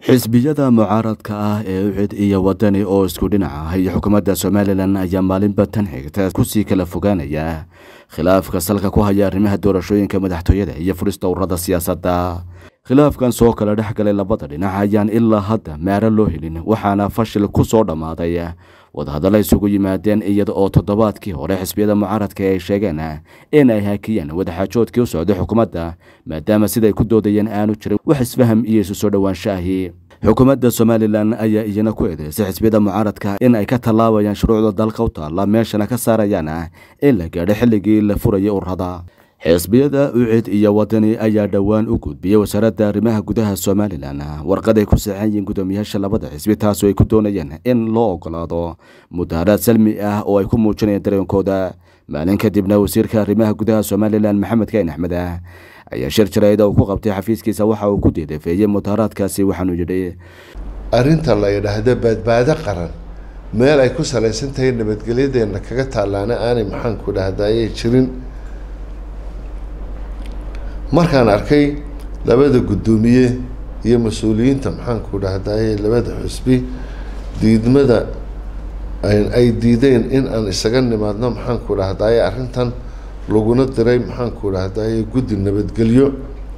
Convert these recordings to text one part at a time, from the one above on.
xisbiyada mucaaradka ah ee ucid iyo wadani oo isku dhinac ah iyo xukuumadda somalilan ayaa maalinba tan xigta kusii kala fogaanaya khilaafka salka ku haya arrimaha doorashooyinka madaxtooyada iyo furista ururada siyaasadda khilaafkan soo kala dhex galay labada dhinac ayaan ilaa hadda maaro loo helin waxaana fashil ku soo dhammaaday wadahadalla isugu yimaadeen iyada oo toddobaadkii hore xisbiyada mucaaradka ay sheegeen in ay hakiyeen wadaxaajoodkii u socday xukuumadda maadaama siday ku doodayeen aanu jirin wax isfaham iyo isu soo dhowaanshaahii xukuumadda somalilan ayaa iyana ku eedeysay xisbiyada mucaaradka in ay ka tallaabayaan shuruucda dalka u taalla meeshana ka saarayaan in la gaadho xilligii la furayay ururada xisbiyada ucid iyo wadani ayaa dhowaan u gudbiyey wasaaradda arrimaha gudaha somalilan warqad ay ku saxan yihiin guddoomiyaasha labada xisbi taasoo ay ku doonayeen in loo ogolaado mudaharaad salmi ah oo ay ku muujinayaan dareenkooda maalin kadibna wasiirka arrimaha gudaha somalilan maxamed kayn axmed ah ayaa shir jarayd uu ku qabtay xafiiskiisa waxa uu ku deedafeeyey mudaharaadkaasi waxaanuu yidhi arrinta la yidhaahdo badbaado qaran meel ay ku salaysan tahay nabadgelyadeenna kaga taallaana aanay maxaanku dhahdaayay jirin markaan arkay labada guddoomiye iyo mas-uuliyiinta maxaanku dhahdaye labada xusbi diidmada ay diideen in aan isaga nimaadno maxaanku dhahdaye arrintan laguna diray maxaanku dhahdaye guddi nabadgelyo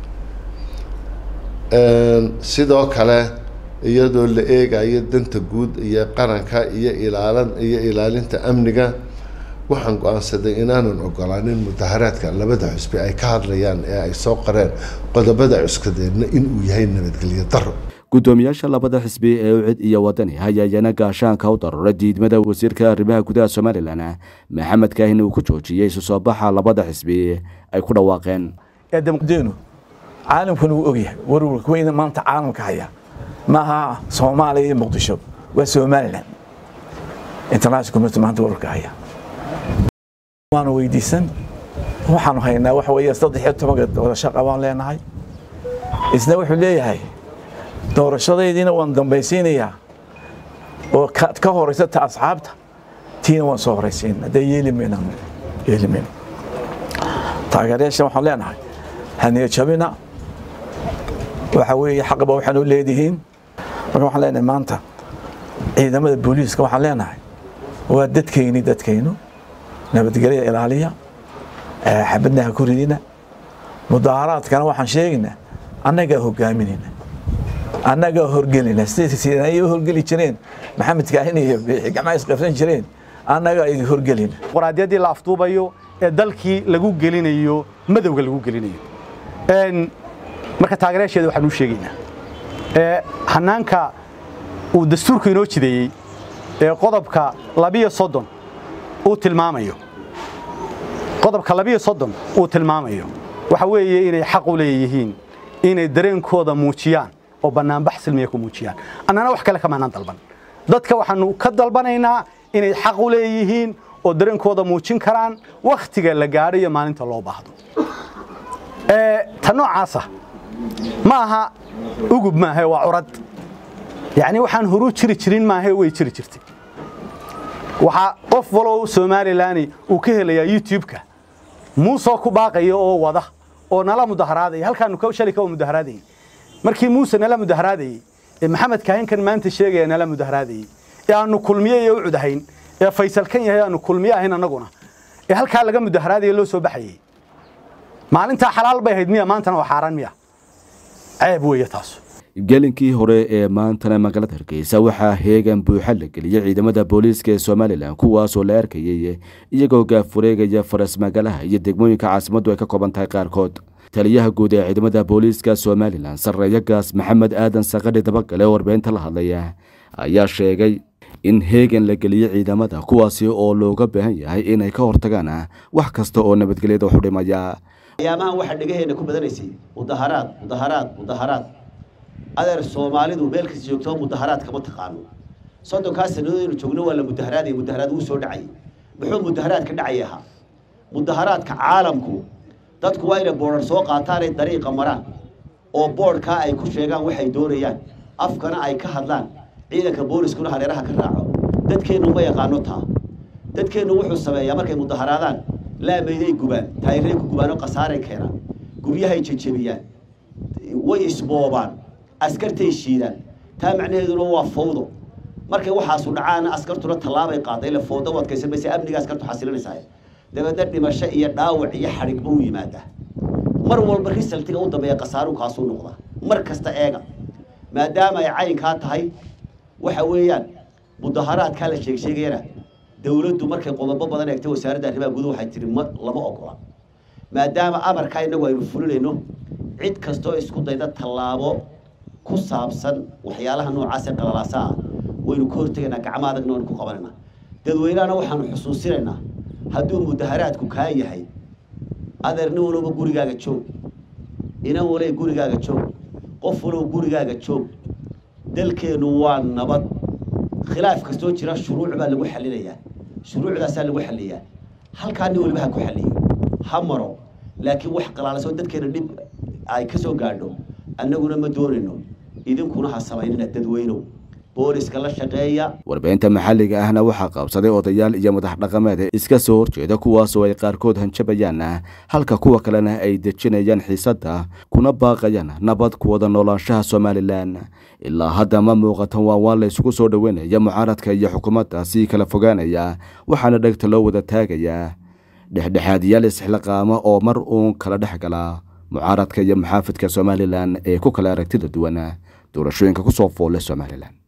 sidoo kale iyadoo la eegayo danta guud iyo qaranka iyo ilaalan iyo ilaalinta amniga waxaan go-aansaday inaanan ogolaanin mudaharaadka labada xusbi ay ka hadlayaan ee ay soo qareen qodobada cuskadeedna inuu yahay nabadgelyo daro guddoomiyaasha labada xisbi ee ucid iyo wadani ayaa iyana gaashaanka u daruuray diidmada wasiirka arrimaha gudaha somalilan maxamed kaahin uu ku joojiyey isu soo baxa labada xisbi ay ku dhawaaqeen eedamdeenu caalamkuna wuu ogyahay warwarka weyna maanta caalamka haya maaha soomaaliya iyo muqdisho waa somalilan international community maanta warwarka haya waanu weydiisan waxaanu haynaa waxa weeye saddex iyo tobanka doorasho qabaan leenahay isna wuxuu leeyahay doorashadaydiina waan dambaysiinayaa oo ka horeysa ta asxaabta tiina waan soo horeysiin haddee yeeli mayna yeeli mayna taageerayaasha waxaan leenahay haniya jabina waxa weeye xaqba waxaanu leedihiin marka waxaan leenahay maanta ciidamada booliiska waxaan leenahay waa dadkayni dadkaynu nabadgelya ilaaliya xabadnaha ku ridina mudaaharaadkana waxaan sheegaynaa annagaa hogaaminayna annagaa horgelina siday ay horgeli jireen maxamed kaahin iyo gacmaha isqabsan jireen annagaa idin horgelina qoraadyadii la afduubayo ee dalkii lagu gelinayo madowga lagu gelinayo marka taageerayaasheeda waxaan u sheegaynaa hanaanka uu dastuurku inoo jideeyey ee qodobka labiyo soddon uu tilmaamayo qodobka labiyo soddon uu tilmaamayo waxa weeye inay xaq u leeyihiin inay dareenkooda muujiyaan oo bannaanbax silmiya ku muujiyaan annana wax kale kamaanaan dalban dadka waxaanu ka dalbanaynaa inay xaq u leeyihiin oo dareenkooda muujin karaan wakhtiga la gaadho iyo maalinta loo baahdo ta noocaasa ma aha ugub maahe waa curad yacni waxaan horu jiri jirin maahe way jiri jirtay waxaa qof walow somalilan uu ka helayaa youtube-ka muusoo ku baaqaya oo wada oo nala mudaharaadaya halkaanu shalay ka mudaharaadayay markii muuse nala mudaharaadayey ee maxamed kaahinkan maanta sheegaya nala mudaharaadayey ee aanu kulmiye iyo u cudahayn ee faysal kan yahay aanu kulmiye ahayn annaguna ee halkaa laga mudaharaadaya loo soo baxayey maalintaa xalaal bay ahayd miya maantana waa xaaraan miya ceeb weeye taas gelinkii hore ee maantana magaalada hargeysa waxaa heegan buuxa la geliyey ciidamada booliiska ee somalilan kuwaasoo la arkayay iyagoo gaafureegaya faras magaalaha iyo degmooyinka caasimaddu ay ka kooban tahay qaarkood taliyaha guud ee ciidamada booliiska somalilan sarreeyo gaas maxamed aadan sakadhi dabagale oo warbeynta la hadlaya ayaa sheegay in heegan la geliyey ciidamada kuwaasi oo looga baahan yahay inay ka hortagaan wax kasta oo nabadgelyada wax u dhimaya ayaamahan waxaa dhegaheenna ku badanaysay mudaharaad mudaharaad mudaharaad adeer soomaalidu meel kasta joogto mudaharaad kama taqaano soddonkaa sannadood aynu joogno waa la mudaharaadaya mudaharaad wuu soo dhacay muxuu mudaharaad ka dhacay ahaa mudaharaadka caalamku dadku waa inay boodhar soo qaataanay dariiqa maraan oo boodhkaa ay ku sheegaan waxay doonayaan afkana ay ka hadlaan ciidanka booliskuna hareeraha ka raaco dadkeennu ma yaqaano taa dadkeennu wuxuu sameeyaa markay mudaharaadaan laamayday gubaan taayiray ku gubaan oo khasaaray keenaan guryahay jejebiyaan way isboobaan askartay shiidaan taa macnaheeduna waa fawdo markay waxaasu dhacaana askartuna tallaabay qaaday ile fawdo u adkaysan maysa amniga askartu xasilinaysaa dabeedna dhimasho iyo dhaawac iyo xadhigba u yimaadaa mar walba risaltiga u dambeeya khasaaru kaasuu noqda mar kasta eega maadaama ay caynkaa tahay waxa weeyaan mudaharaadkaa la sheeg sheegayana dawladdu markay qodobo badan eegtay wasaaradda arrimaha guduhu waxay tihi ma lama ogola maadaama amarkaa innagu aynu fulinayno cid kastoo isku dayda tallaabo ku saabsan waxyaalaha noocaasee qalalaasa ah waynu ka hortegaynaa gacmo adagna waynu ku qabanaynaa dadweynahana waxaanu xusuusinaynaa hadduu mudaharaadku kaa yahay adeer nin walowba gurigaaga joog inan walay gurigaaga joog qof walow gurigaaga joog dalkeennu waa nabad khilaaf kastoo jira shuruuc baa lagu xallinayaa shuruucdaasaa lagu xalliyaa halkaa nin waliba ha ku xalliyo ha maro laakiin wax qalaalasoo dadkeena dhib ay ka soo gaadho annaguna ma doonayno idinkuna ha samaynina dadweynow booliska la shaqeeya warbaahinta maxalliga ahna waxaa qabsaday odayaal iyo madax dhaqameed iska soo horjeeda kuwaasoo ay qaarkood hanjabayaan halka kuwa kalena ay dejinayaan xiisadda kuna baaqayaan nabad ku wada noolaanshaha somalilan ilaa hadda ma muuqatan waa waan la isugu soo dhoweynaya mucaaradka iyo xukuumadda sii kala fogaanaya waxaana dhegta loo wada taagayaa dhexdhexaadiyaal isxilaqaama oo mar uun kala dhex gala mucaaradka iyo maxaafidka somalilan ee ku kala aragtida duwan doorashooyinka ku soo foolle somalilan